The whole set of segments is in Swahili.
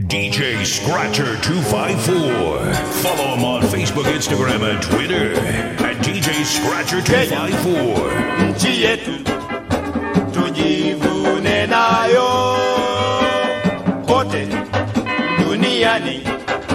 DJ Scratcher 254. Follow him on Facebook, Instagram, and Twitter at DJ Scratcher 254. nchi yetu tujivune nayo kote duniani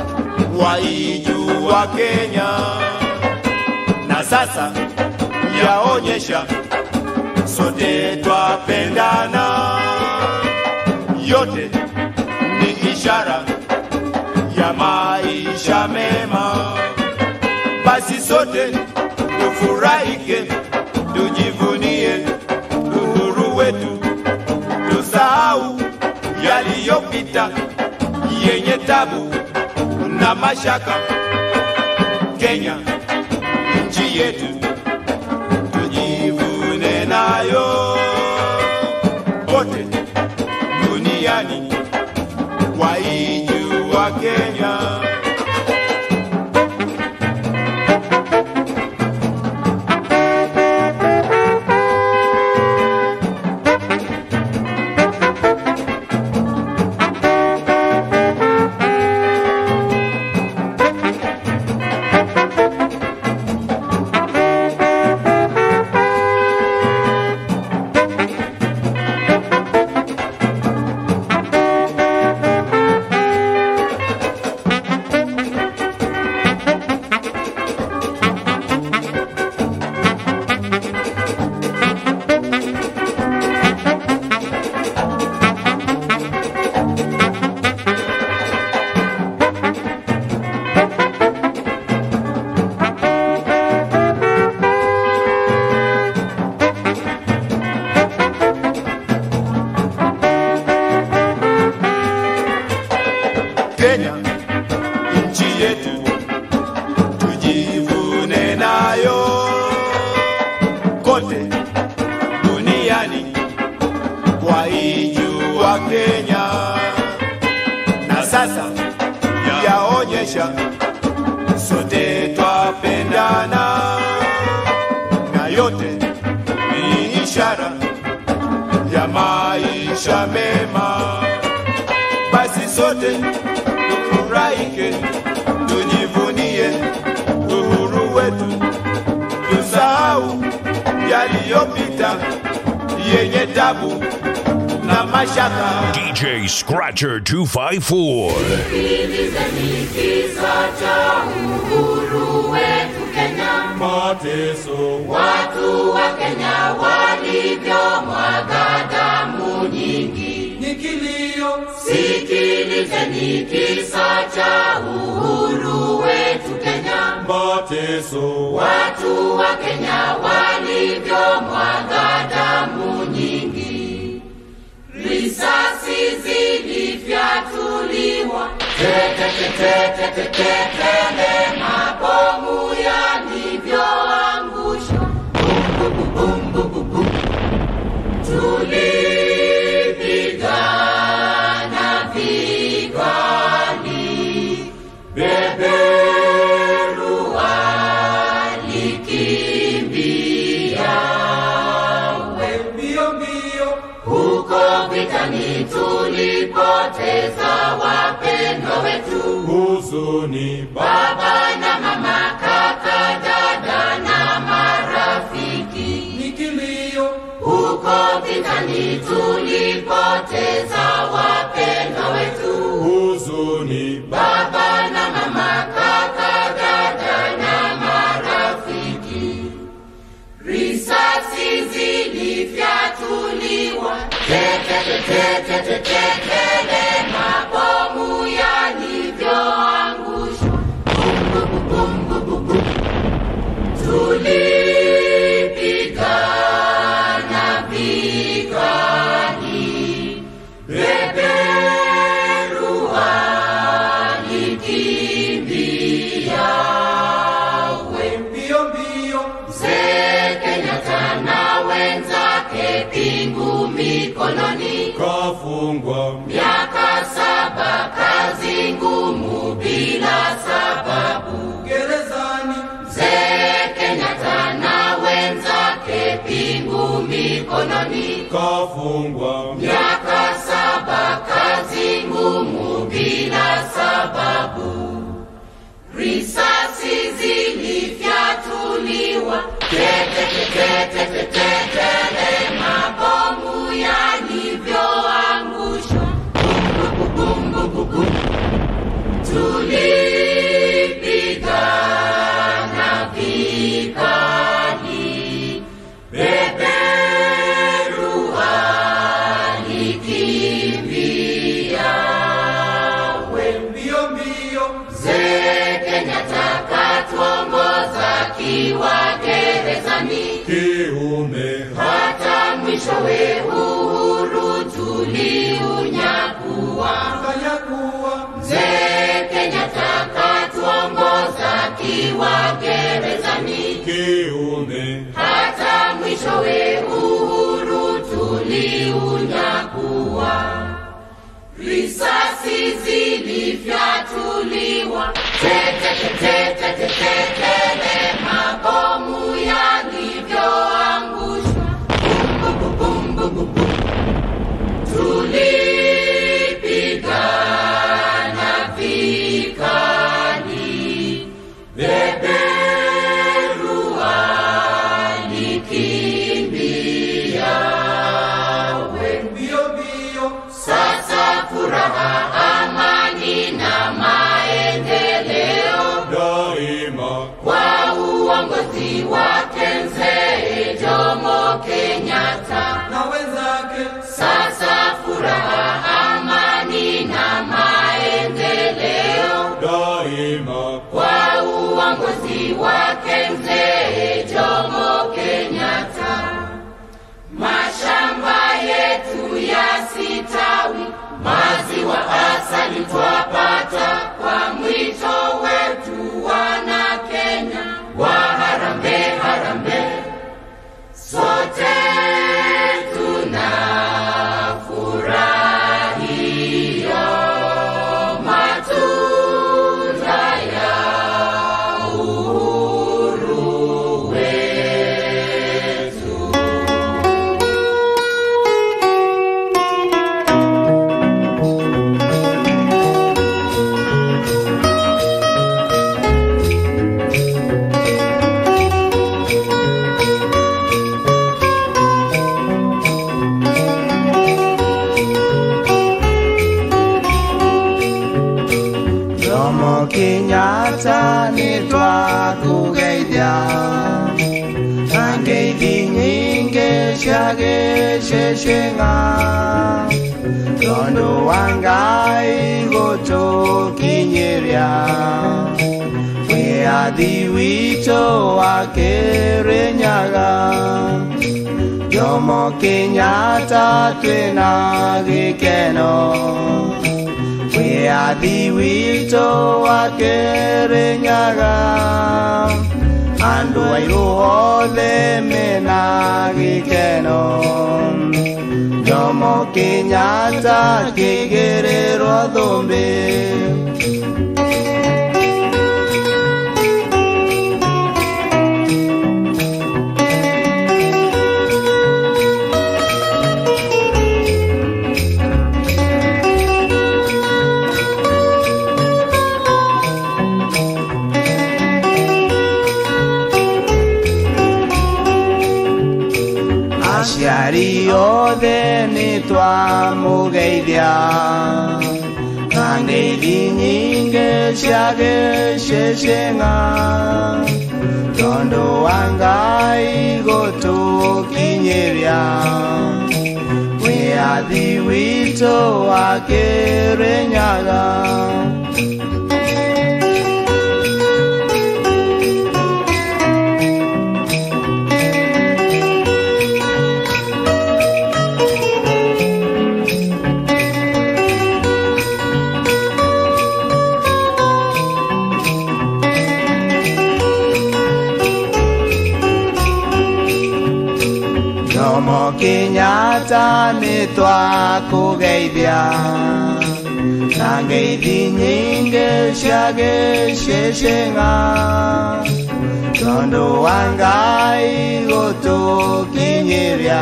waijua Kenya na sasa yaonyesha sote twapendana, yote ni ishara ya maisha mema. Basi sote tufurahike, tujivunie uhuru wetu, tusahau yaliyopita yenye tabu na mashaka. Kenya nchi yetu tujivune nayo, kote duniani waijua Kenya. Kenya nchi yetu tujivune nayo, kote duniani waijua Kenya, na sasa yaonyesha sote twapendana, na yote ni ishara ya maisha mema basi sote tufurahike, tujivunie uhuru wetu, tusahau yaliyopita yenye tabu na mashaka. DJ Scratcher 254. Sikilizeni kisa cha uhuru wetu Kenya, Mateso watu wa Kenya walivyomwaga damu nyingi. ni kilio, Sikilizeni kisa cha uhuru wetu Kenya, mateso watu wa Kenya walivyomwaga damu nyingi. Risasi zilifyatuliwa, tetetetetetetele, mabomu yalivyoangushwa, tulipigana vikali, beberu alikimbia mbio mbio, huko vitani tulipoteza wapendwa wetu, huzuni baba na mama, kaka, dada na marafiki. ni kilio, Huko vitani tulipoteza wapendwa wetu, huzuni baba na mama, kaka, dada na marafiki. Risasi zilifyatuliwa, tetetetetetetele, mabomu yalivyoangushwa, tulipigana vikali, beberu alikimbia mbio mbio, Mzee Kenyatta na wenzake pingu mikononi, kafungwa miaka saba kazi ngumu bila sababu. gerezani, Mzee Kenyatta na wenzake pingu mikononi, kafungwa miaka saba kazi ngumu bila tetetetetele mabomu yalivyoangushwa tulipigana vikali beberua likimbia mbio mbio Mzee Kenyatta katuongoza kiwa gerezani kiume hata mwishowe uhuru tuliunyakua. fanya kuwa Mzee Kenyatta katuongoza kiwa gerezani kiume hata mwishowe uhuru tuliunyakua. Risasi zilifyatuliwa tetetetetetetele, mabomu yalivyoangushwa tulipigana vikali, beberua likimbia mbio mbio sasa furaha, amani na maendeleo daima kwa uongozi wake Mzee Jomo Kenyatta. na wenzake Sasa furaha, amani na maendeleo daima kwa uongozi wake Mzee Jomo Kenyatta. Mashamba yetu yasitawi, maziwa asali twapata kwa mwito wetu wana Kenya wa harambe harambe, sote tunafurahia matunda ya uhuru wetu. Jomo Kenyatta nĩ twakũgeithia na ngeithi nyingĩ cia gĩcĩcĩng'a tondũ wa Ngai gũtũkinyĩria wĩathi witũ wa Kĩrĩnyaga Jomo Kenyatta twĩna gĩkeno wĩathi witũ wa Kĩrĩnyaga andũ airũ othe mena gĩkeno Jomo Kenyatta kĩigĩrĩrwo thũmbĩ aciari othe nĩ twamũgeithia na ngeithi nyingĩ cia gĩcĩcĩng'a tondũ wa Ngai gũtũkinyĩria wĩathi witũ wa Kĩrĩnyaga Jomo Kenyatta nĩ twakũgeithia na ngeithi nyingĩ cia gĩcĩcĩng'a tondũ wa Ngai gũtũkinyĩria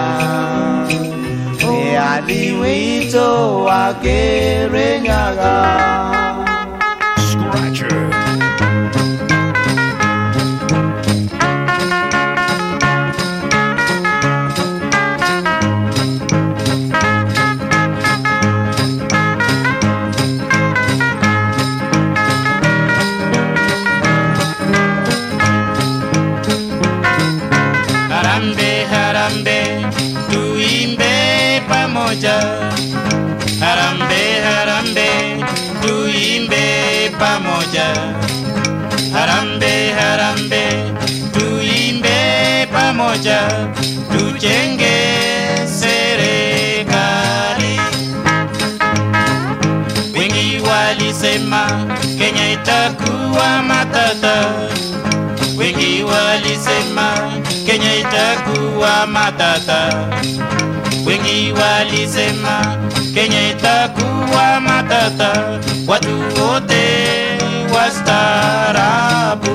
wĩathi witũ wa Kĩrĩnyaga Scratcher. pamoja, harambe harambe, tuimbe pamoja, harambe harambe, tuimbe pamoja, tujenge serikali. Wengi walisema Kenya itakuwa matata, wengi walisema Kenya itakuwa matata, wengi walisema Kenya itakuwa matata, watu wote wastaarabu.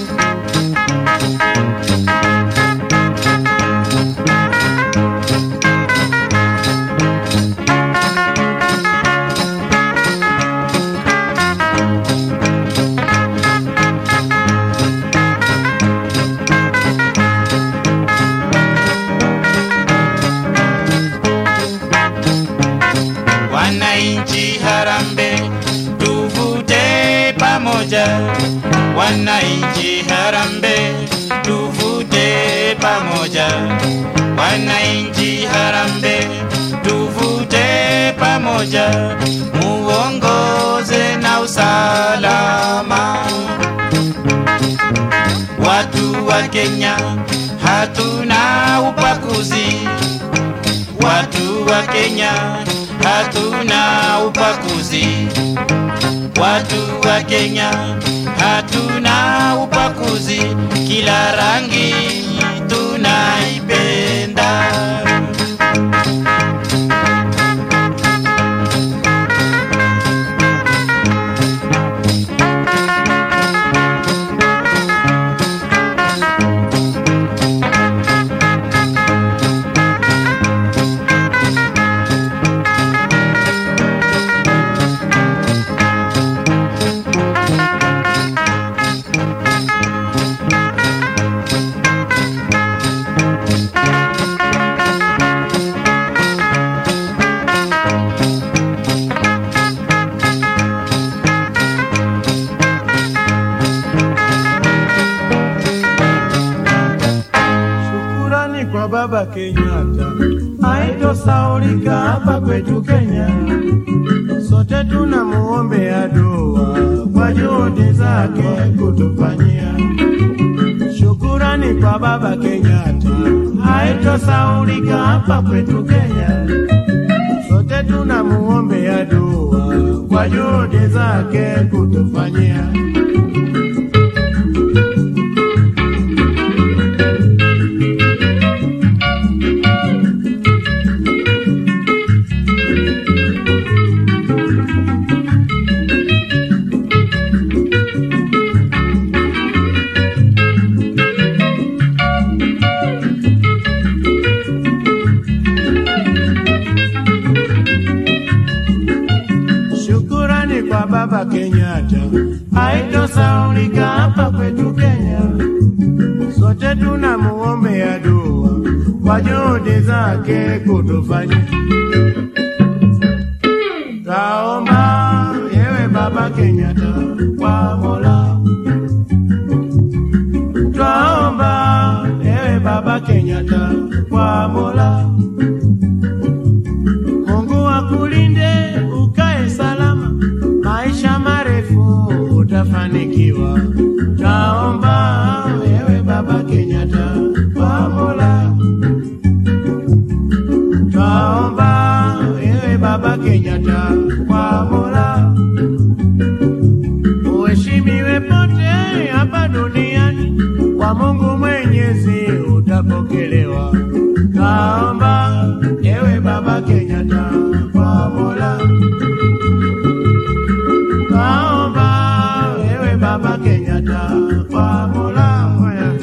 Wananchi harambe, tuvute pamoja. Wananchi harambe, tuvute pamoja. Wananchi harambe, tuvute pamoja, muongoze na usalama. Watu wa Kenya hatuna ubaguzi watu wa Kenya hatuna ubaguzi, watu wa Kenya hatuna ubaguzi, kila rangi tunaipenda. Shukurani kwa Baba Kenyatta, haitosaulika hapa kwetu Kenya. Sote tunamuombea dua kwa juhudi zake kutufanyia. Shukurani kwa Baba Kenyatta, haitosaulika hapa kwetu Kenya. Sote tunamuombea dua kwa juhudi zake kutufanyia. Shukurani kwa Baba Kenyatta, haitosaulika hapa kwetu Kenya. Sote tunamuombea dua kwa juhudi zake kutufanyia. Taomba yewe Baba Kenyatta kwa Mola, twaomba ewe Baba Kenyatta kwa Mola. Mungu akulinde ukae salama, maisha marefu utafanikiwa. Taomba wewe Baba Kenyatta kwa Mola, twaomba wewe Baba Kenyatta kwa Mola, uheshimiwe pote hapa duniani, kwa Mungu Mwenyezi utapokelewa. Taomba ewe Baba Kenyatta kwa Mola, taomba ewe Baba Kenyatta kwa Mola moya.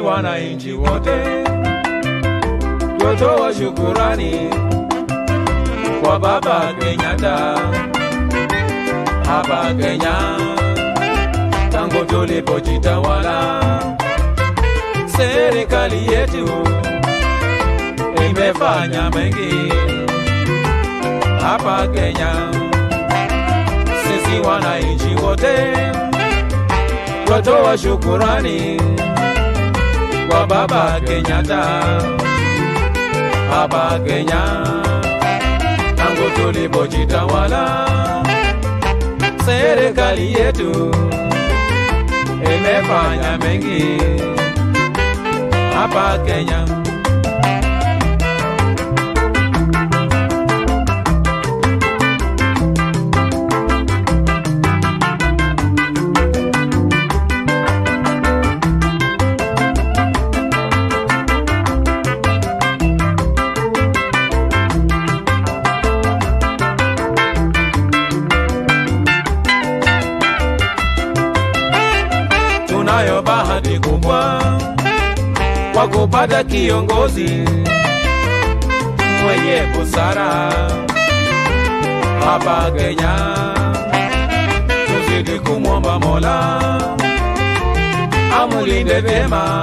wananchi wote twatoa shukurani kwa Baba Kenyatta hapa Kenya tangu tulipojitawala. Serikali yetu imefanya mengi hapa Kenya. Sisi wananchi wote twatoa shukurani kwa Baba Kenyatta hapa Kenya tangu tulipojitawala. Serikali yetu imefanya mengi hapa Kenya. tunayo bahati kubwa kwa kupata kiongozi mwenye busara hapa Kenya. Tuzidi kumwomba Mola amulinde vyema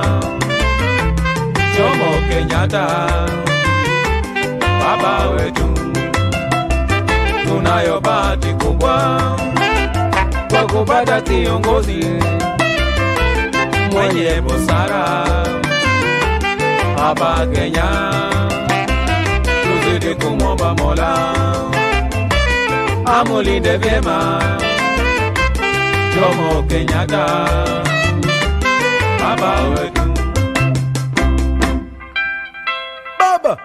Jomo Kenyatta, baba wetu. Tunayo bahati kubwa kwa kupata kiongozi mwenye busara hapa Kenya. Tuzidi kumwomba Mola amulinde vyema Jomo Kenyatta, baba wetu. Baba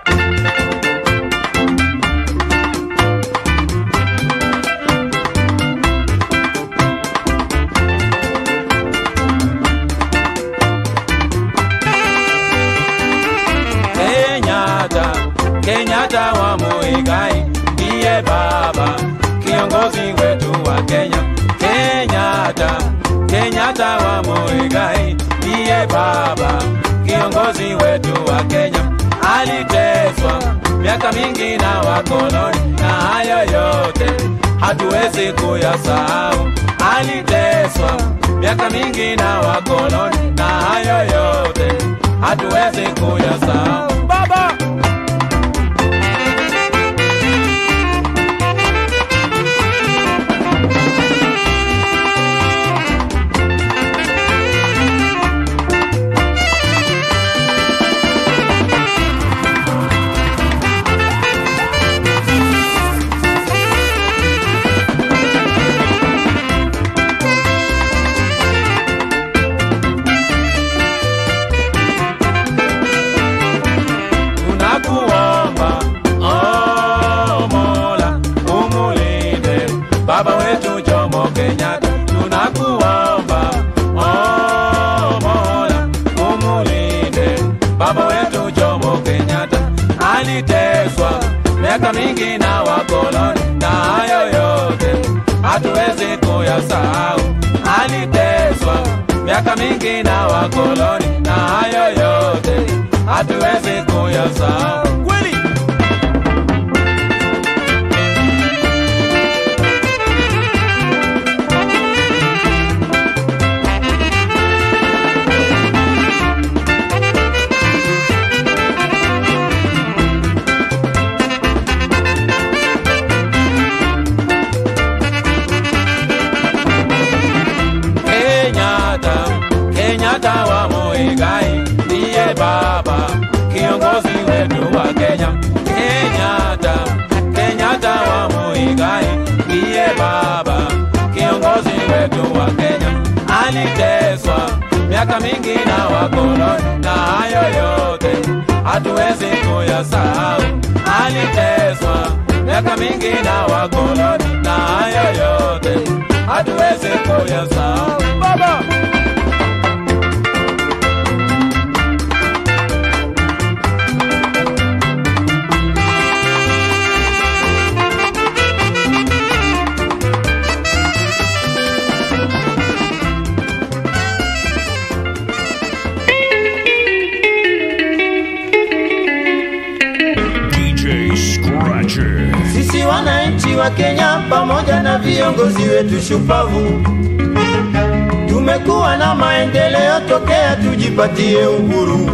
Kenyatta, Kenyatta wa Muigai ndiye baba kiongozi wetu wa Kenya. Kenyatta, Kenyatta wa Muigai ndiye baba kiongozi wetu wa Kenya. Aliteswa miaka mingi na wakoloni, na hayo yote hatuwezi kuyasahau. Aliteswa miaka mingi na wakoloni, na hayo yote hatuwezi kuyasahau. Baba tunakuomba oh, Mola umulinde baba wetu Jomo Kenyatta, tunakuomba oh, Mola umulinde baba wetu Jomo Kenyatta. Aliteswa miaka mingi na wakoloni, na hayo yote hatuwezi kuyasahau. Aliteswa miaka mingi na wakoloni, na hayo yote hatuwezi kuyasahau. Kweli Kenyatta, Kenyatta wa Muigai ndiye baba kiongozi wetu wa Kenya. Kenyatta, Kenyatta wa Muigai ndiye baba kiongozi wetu wa Kenya. Aliteswa miaka mingi na wakoloni, na hayo yote hatuwezi kuyasahau. Aliteswa miaka mingi na wakoloni, na hayo yote hatuwezi kuyasahau. Baba wa Kenya pamoja na viongozi wetu shupavu, tumekuwa na maendeleo tokea tujipatie uhuru.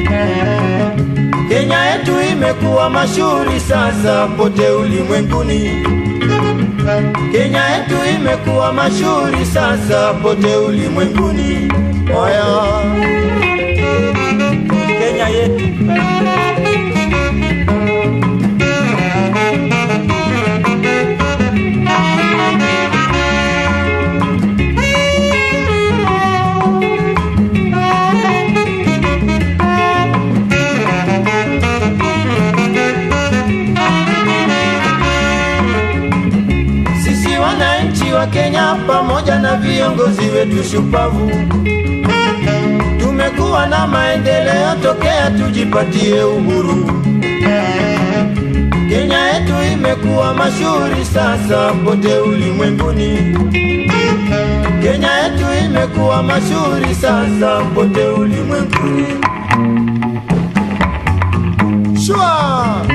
Kenya yetu imekuwa mashuhuri sasa pote ulimwenguni. Kenya yetu imekuwa mashuhuri sasa pote ulimwenguni. Oya, Kenya yetu Sisi wananchi wa Kenya pamoja na viongozi wetu shupavu, tumekuwa na maendeleo tokea tujipatie uhuru. Kenya yetu imekuwa mashuhuri sasa pote ulimwenguni. Kenya yetu imekuwa mashuhuri sasa pote ulimwenguni. Shua!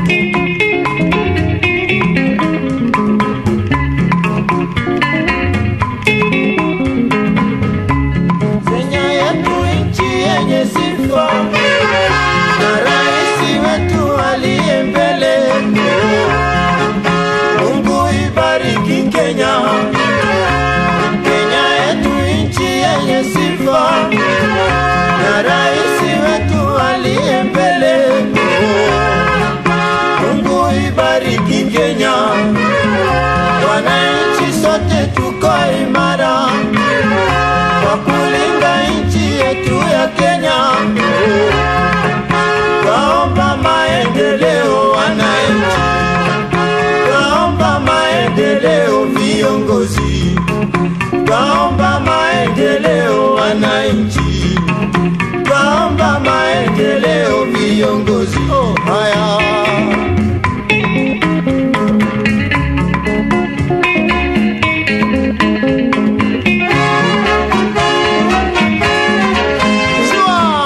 Kenya yetu nchi yenye sifa na rais wetu aliye mbele. Mungu ibariki Kenya, Kenya yetu nchi yenye sifa na rais wetu aliye mbele. Mungu ibariki Kenya, wananchi sote tuko imara kwa kulinda nchi yetu ya Kenya. Kaomba maendeleo wananchi, kaomba maendeleo viongozi, kaomba maendeleo wananchi, kaomba maendeleo viongozi. Oh, haya Shua!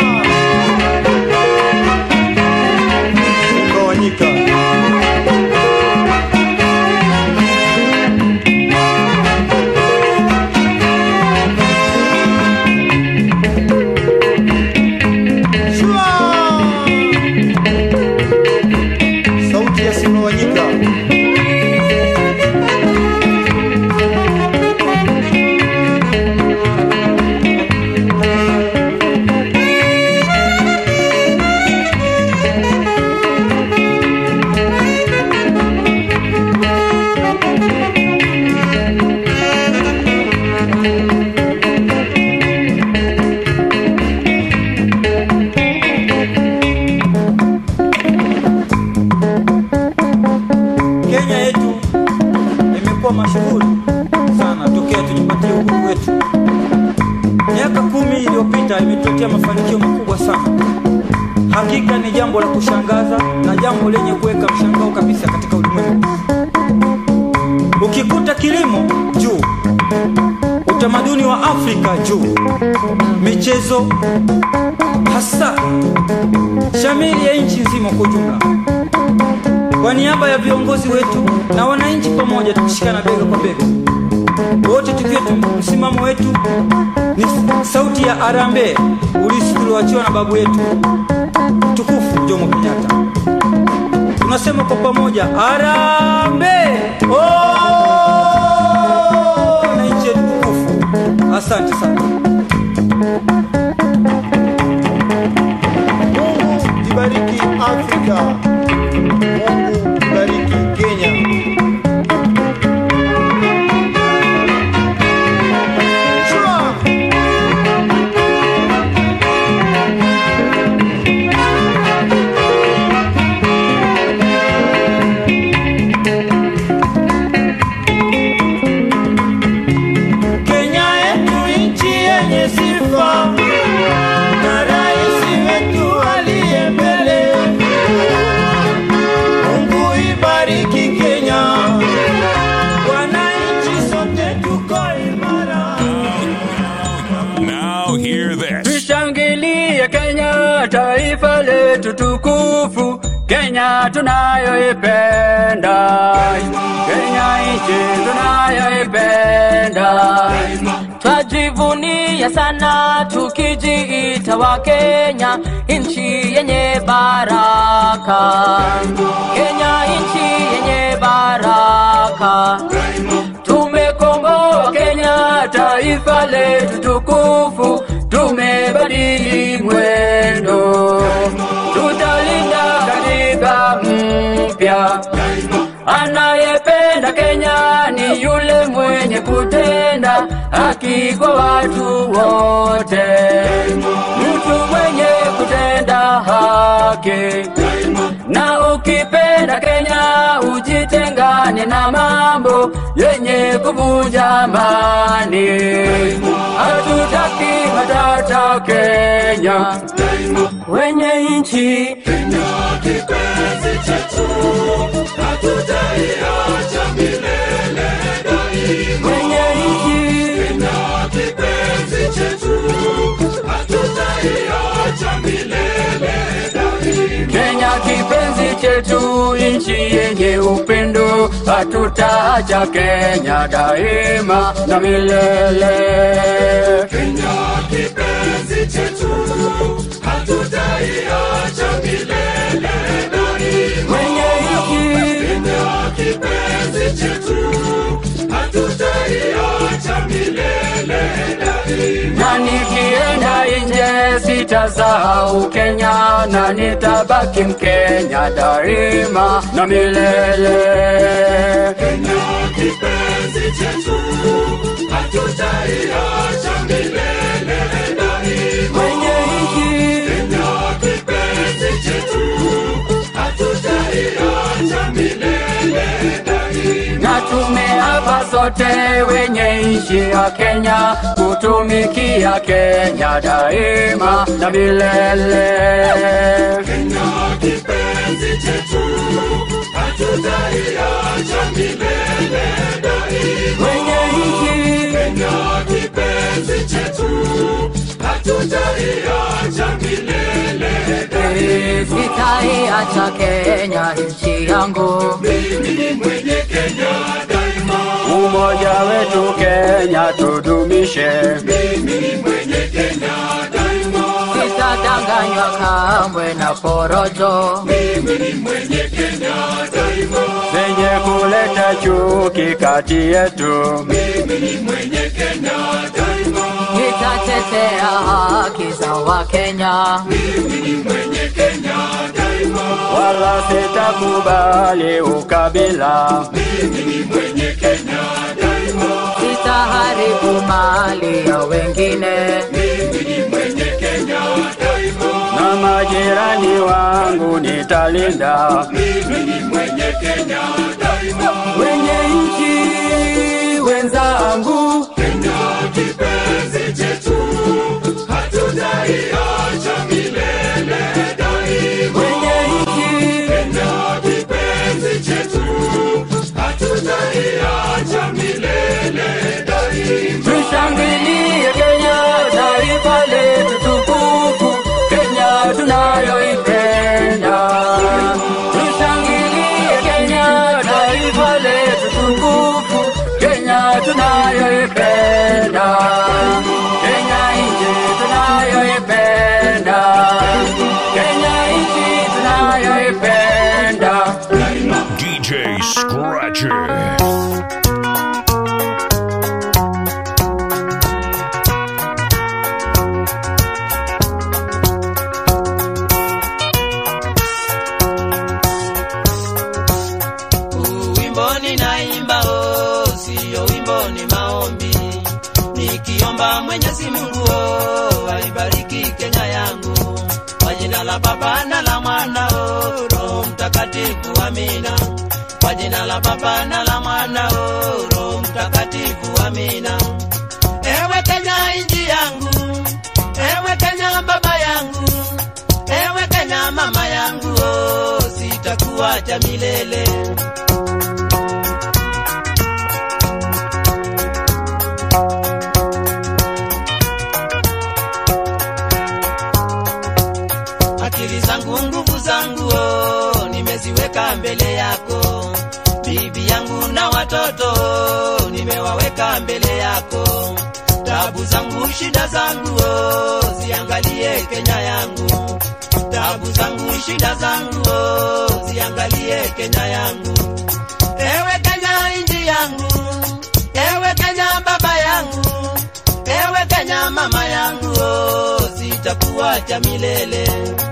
Mgawanyika. Shua! Sauti ya Simawanyika. Kenya yetu imekuwa mashuhuri sana tokea tujipatie uhuru wetu. Miaka kumi iliyopita imetuletea mafanikio makubwa sana. Hakika ni jambo la kushangaza na jambo lenye kuweka mshangao kabisa katika ulimwengu. Ukikuta kilimo juu, utamaduni wa Afrika juu, michezo hasa shamili ya nchi nzima kwa ujumla. Kwa niaba ya viongozi wetu na wananchi pamoja, tukishikana bega kwa bega, wote tukiwa tu- msimamo wetu ni sauti ya arambe, urithi tulioachiwa na babu yetu mtukufu Jomo Kenyatta. Tunasema kwa pamoja, arambe oh! wananchi wetu tukufu, asante sana. Mungu ibariki Afrika. Mungu ibariki Kenya. Shua! Kenya yetu nchi yenye sifa na rais wetu aliye mbele. Mungu ibariki Kenya, wananchi sote tuko imara. Now hear this. Tushangilie Kenya, taifa letu tukufu. Kenya tunayoipenda, Kenya nchi tunayoipenda. Twajivunia sana tukijiita wa Kenya, nchi yenye baraka. Kenya nchi yenye baraka. Tumekomboa Kenya, taifa letu tukufu, tumebadili mwendo, tutalinda katiba mpya. Anayependa Kenya ni yule mwenye kutenda haki kwa watu wote, mtu mwenye kutenda haki. Na ukipenda Kenya ujitengane na mambo yenye kuvunja amani. Hatutaki matata Kenya, wenye nchi wenye nchi Kenya kipenzi chetu, nchi yenye upendo, hatutaacha Kenya daima na milele. Kenya kipenzi chetu, hatutaiacha milele daima. Mwenye nchi Kenya kipenzi chetu, hatutaiacha milele daima. Na nikienda nje sitasahau Kenya na nitabaki Mkenya daima na milele. Kenya kipenzi chetu, hatutaiacha milele daima. Mwenye nchi Kenya kipenzi chetu, hatutaiacha milele daima. Na tumeapa sote wenye nchi ya Kenya kutumikia Kenya daima na milele. Kenya kipenzi chetu, hatutaiacha milele daima. Mwenye nchi Kenya kipenzi chetu, hatutaiacha milele daima. Sitaiacha Kenya nchi yangu. Mimi mwenye Kenya daima. Umoja wetu Kenya tudumishe. Mimi mwenye Kenya daima. Sitadanganywa kamwe na porojo. Mimi mwenye Kenya daima. Zenye kuleta chuki kati yetu. Mimi mwenye Kenya daima. Nitatetea haki za Wakenya. Mimi mwenye Kenya daima. Wala sitakubali ukabila. Mimi mwenye Kenya daima. Sitaharibu mali ya wengine. Mimi mwenye Kenya daima. Na majirani wangu nitalinda. Mimi mwenye Kenya daima. Wenye nchi wenzangu. Kenya kipenzi chetu. Hatutaiacha milele daima. Wenye nchi Kenya kipenzi chetu. Hatutaiacha milele daima. Tushangilie Kenya, taifa letu tukufu, Kenya tunayoipenda. Tushangilie Kenya, taifa letu tukufu, Kenya tunayoipenda. Kenya nchi tunayoipenda. Kenya nchi tunayoipenda. DJ Scratcher. Wimbo ninaimba oh, sio wimbo ni maombi, nikiomba Mwenyezi Mungu oh, aibariki Kenya yangu kwa jina la Baba na la Mwana oh, Roho Mtakatifu, amina. Kwa jina la Baba na la Mwana oh, Roho Mtakatifu, amina. Ewe Kenya nchi yangu, ewe Kenya baba yangu, ewe Kenya mama yangu oh, sitakuacha milele. akili zangu nguvu zangu oh, tabu zangu shida zangu oh, ziangalie Kenya yangu tabu zangu shida zangu oh, ziangalie Kenya yangu ewe Kenya inji yangu ewe Kenya baba yangu ewe Kenya mama yangu oh, sitakuacha milele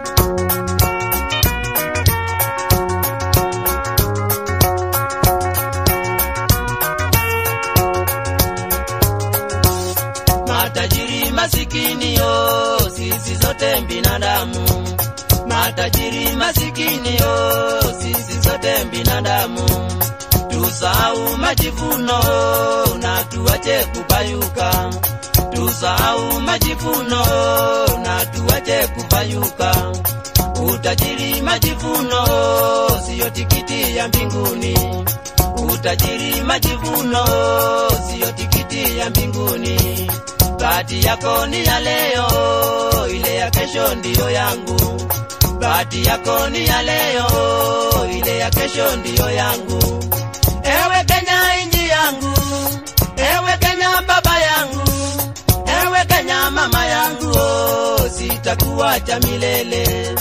matajiri masikini yo sisi zote binadamu matajiri masikini yo sisi zote binadamu tusahau majivuno na tuache kupayuka tusahau majivuno na tuache kupayuka utajiri majivuno siyo tikiti ya mbinguni utajiri majivuno siyo tikiti ya mbinguni bahati yako ni ya leo ile ya kesho ndiyo yangu bahati yako ni ya leo ile ya kesho ndiyo yangu ewe kenya inji yangu ewe kenya baba yangu ewe kenya mama yangu oh, sitakuacha milele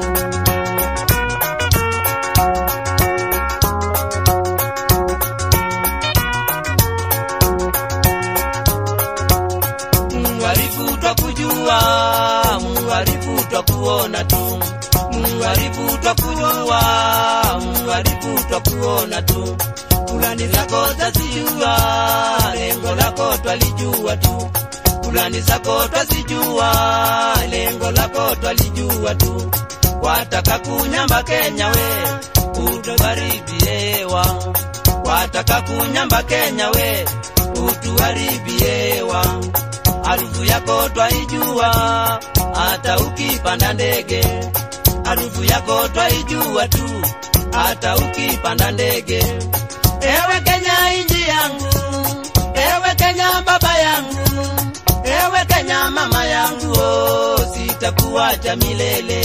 Muharifu twakujua, muharifu twakuona tu, muharifu twakujua, muharifu twakuona tu. Fulani zako twazijua, lengo lako twalijua tu. Fulani zako twazijua, lengo lako twalijua tu. Wataka kunyamba Kenya we, utuharibie hewa. Wataka kunyamba Kenya we, utuharibie hewa harufu yako twaijua, hata ukipanda ndege. Harufu yako twaijua tu, hata ukipanda ndege. Ewe Kenya inji yangu, ewe Kenya baba yangu, ewe Kenya mama yangu, oh, sitakuacha milele.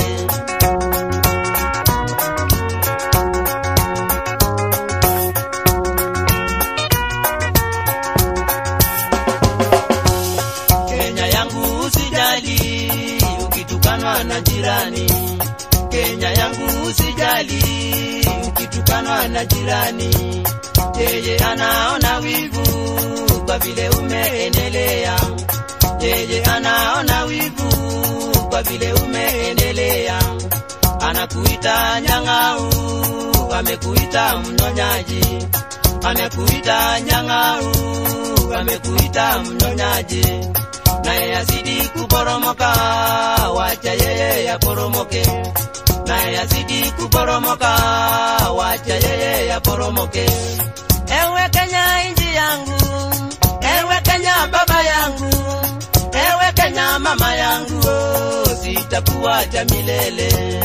Kenya yangu usijali ukitukanwa na jirani. Kenya yangu usijali ukitukanwa na jirani. Yeye anaona wivu kwa vile umeendelea. Yeye anaona wivu kwa vile umeendelea. Anakuita nyang'au, amekuita mnyonyaji. Amekuita nyang'au, amekuita mnyonyaji naye azidi kuporomoka, wacha yeye yaporomoke. Naye azidi kuporomoka, wacha yeye yaporomoke. Ewe Kenya inji yangu, ewe Kenya baba yangu, ewe Kenya mama yangu, oh, sitakuacha milele.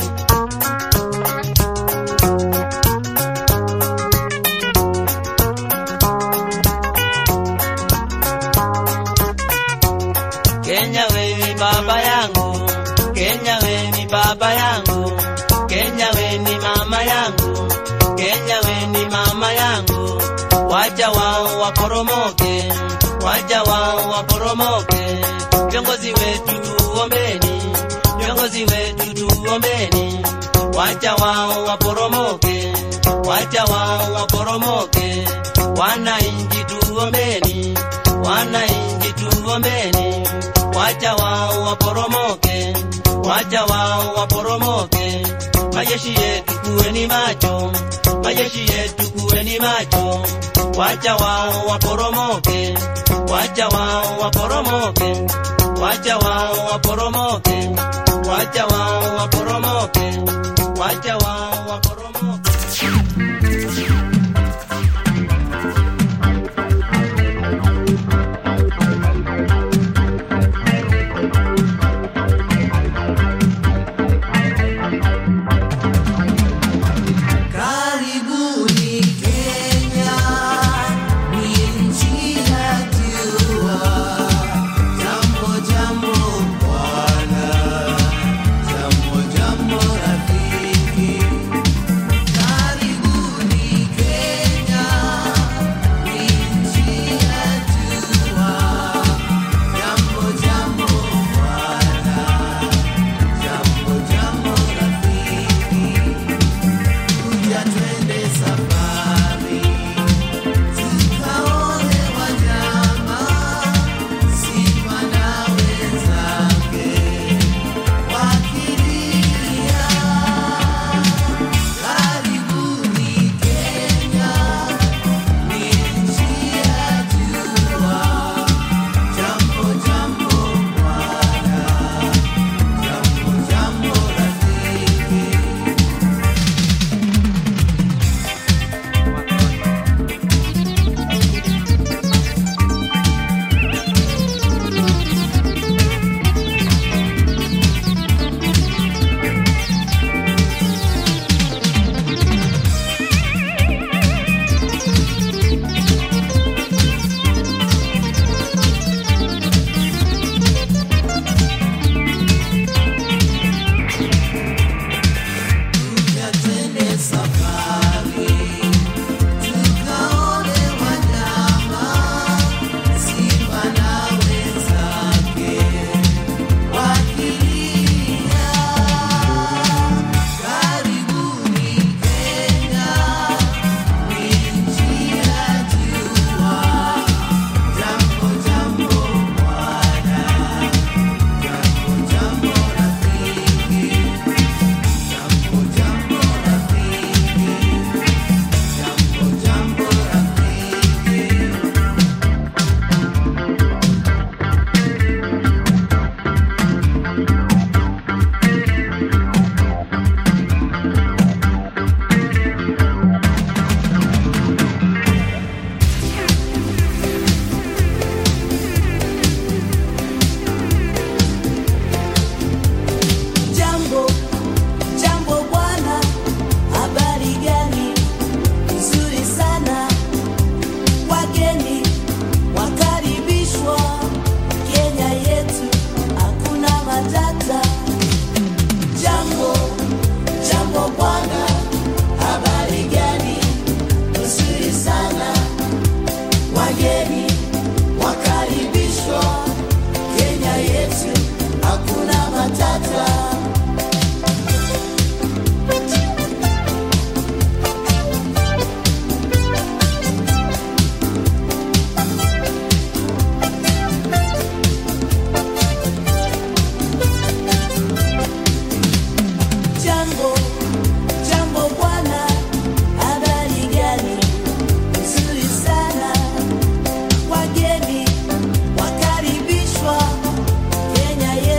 Kenya wewe baba yangu, Kenya wewe ni baba yangu, Kenya wewe ni mama yangu, Kenya wewe ni mama yangu. Wacha wao waporomoke, wacha wao waporomoke. Viongozi wetu tuombeni, viongozi wetu tuombeni. Wacha wao waporomoke, wacha wao waporomoke. Wananchi tuombeni, wananchi tuombeni. Wacha wao waporomoke, wacha wao waporomoke. Majeshi yetu kuweni macho, majeshi yetu kuweni macho. Wacha wao waporomoke, wacha wao waporomoke, wacha wao waporomoke, wacha wao waporomoke, wacha wao waporomoke. Karibuni Kenya, ni nchi najua. Jambo jambo bwana,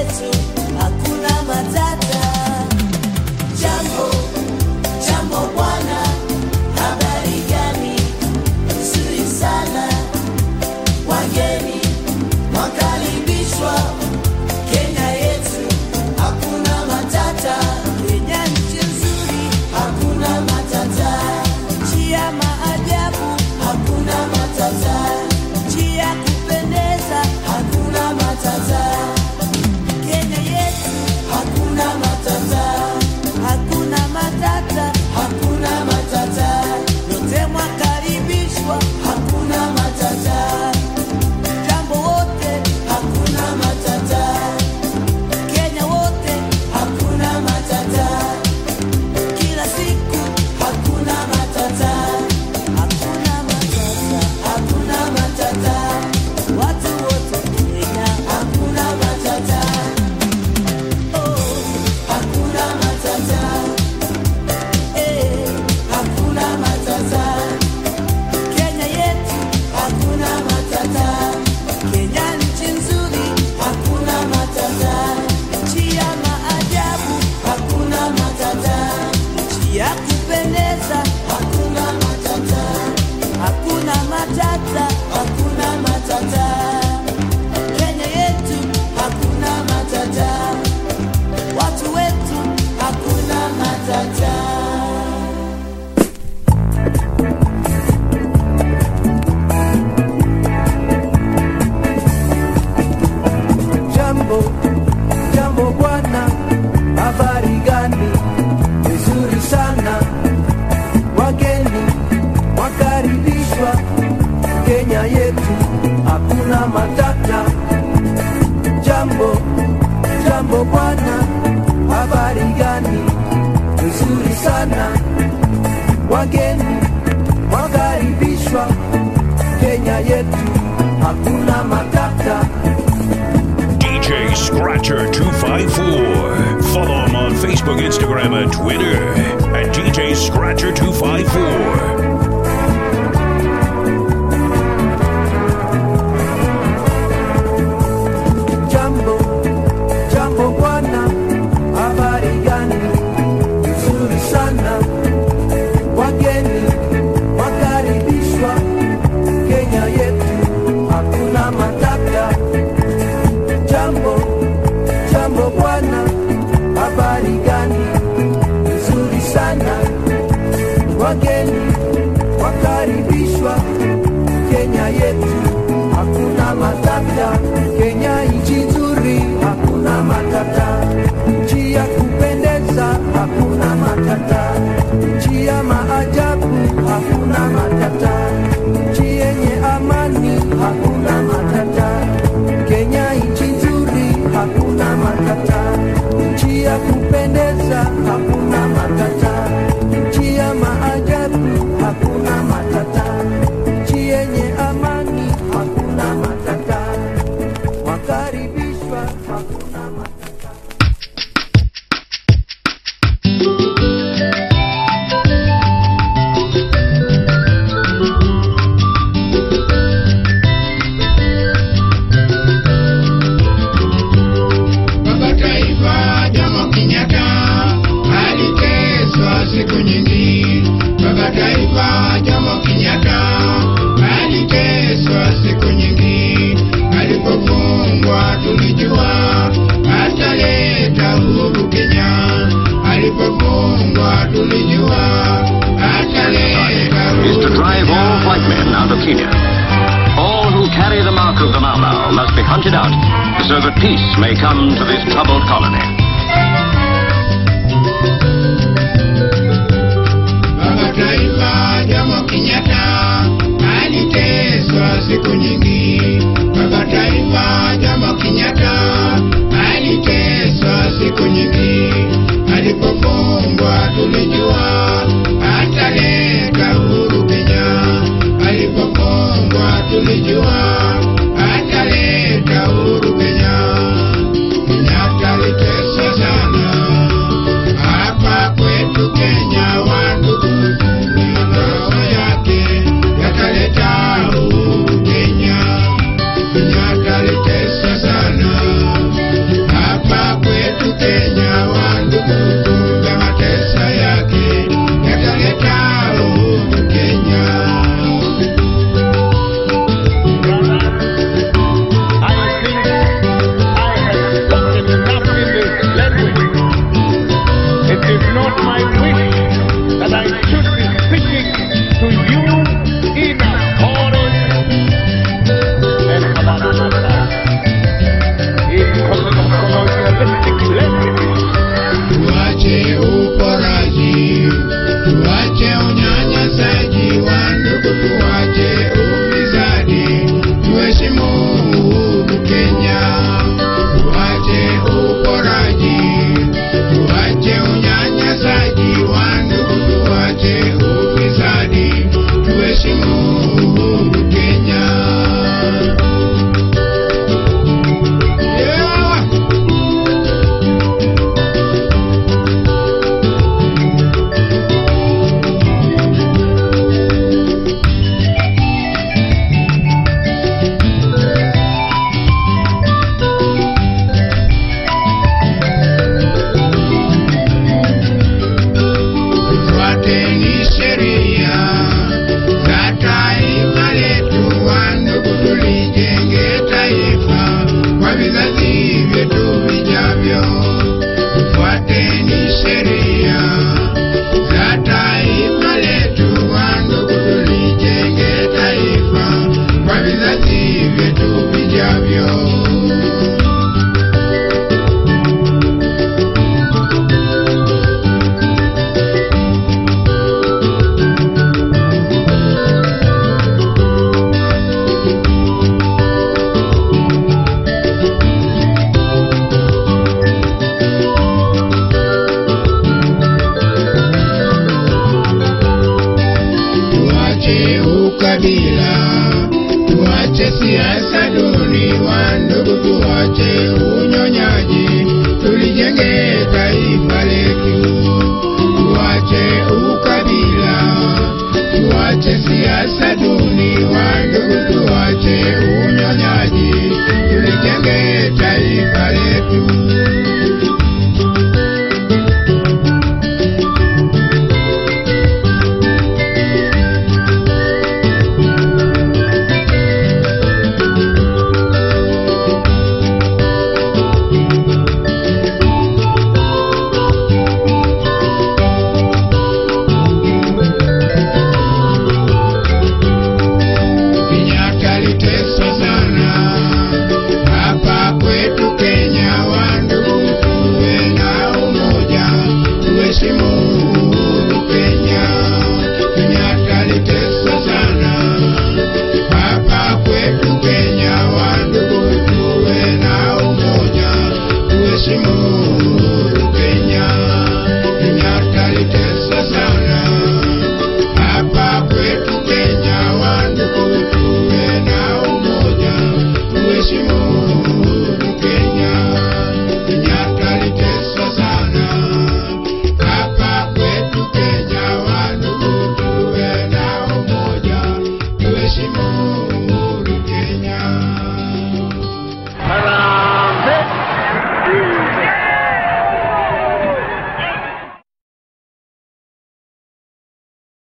yetu hakuna matata. Jambo, jambo bwana, habari gani? Nzuri sana, wageni wakaribishwa Kenya yetu, hakuna matata. Kenya nchi nzuri, hakuna matata. Nchi ya maajabu, hakuna matata. Nchi ya kupendeza, hakuna matata. Kenya yetu, hakuna matata. Hakuna matata, hakuna matata. Yote mwakaribishwa, hakuna matata. Jambo wote, hakuna matata. Kenya wote, hakuna matata. Kila siku, hakuna matata. Hakuna matata, hakuna matata. Watu wote Kenya, hakuna matata. Oh, hakuna matata. Eh, hakuna matata. Kenya yetu, hakuna matata. Kenya nchi nzuri, hakuna matata. Nchi ya maajabu, hakuna matata. Nchi ya kupendeza, hakuna matata. Hakuna matata, hakuna matata. Kenya yetu, hakuna matata. Watu wetu, hakuna matata. Jambo, jambo bwana, habari gani? Vizuri sana, wageni wakaribishwa Kenya yetu, hakuna matata. Jambo, jambo bwana, habari gani? Vizuri sana, wageni wakaribishwa Kenya yetu, hakuna matata. DJ Scratcher 254. Follow him on Facebook, Instagram, and Twitter at DJ Scratcher 254. Jambo, jambo bwana, habari gani? Nzuri sana, wageni wakaribishwa Kenya yetu, hakuna matata. Jambo, jambo bwana, habari gani? Nzuri sana, wageni wakaribishwa Kenya yetu, hakuna matata. Kenya nchi nzuri, hakuna matata. Nchi ya kupendeza, hakuna matata. Nchi ya maajabu, hakuna matata. Nchi yenye amani, hakuna matata. Kenya nchi nzuri, hakuna matata. Nchi ya kupendeza, hakuna matata. Nchi ya maajabu, hakuna matata. Nchi yenye amani, hakuna matata. Wakaribishwa, hakuna matata. Baba Taifa Jomo Kenyatta aliteswa siku nyingi. Baba Taifa Jomo Kenyatta aliteswa siku nyingi. Alipofungwa tulijua ataleta uhuru Kenya. Alipofungwa tulijua ataleta is to uhuru drive all white men out of Kenya. All who carry the mark of the Mau Mau must be hunted out so that peace may come to this troubled colony. Baba Taifa Jomo Kenyatta aliteswa siku nyingi. Baba Taifa Jomo Kenyatta aliteswa siku nyingi. Alipofungwa tulijua ataleta uhuru Kenya. Alipofungwa tulijua ataleta uhuru Kenya. Kenyatta aliteswa sana hapa kwetu Kenya, wandugu, roho yake yakaleta uhuru Kenya. Kenyatta aliteswa sana ukabila, tuache siasa duni, wandugu, tuache unyonyaji, tulijenge taifa letu, tuache ukabila, tuache siasa duni, wandugu, tuache unyonyaji, tulijenge taifa letu. Kenyatta aliteswa sana hapa kwetu Kenya. Wandugu, tuwe na umoja, tuheshimu uhuru Kenya. Kenyatta aliteswa sana hapa kwetu Kenya. Wandugu, tuwe na umoja, tuheshimu uhuru Kenya. Kenyatta aliteswa sana hapa kwetu Kenya. Wandugu, tuwe na umoja, tuheshimu uhuru Kenya. Kenyatta aliteswa sana hapa kwetu Kenya. Wandugu, tuwe na umoja, tuheshimu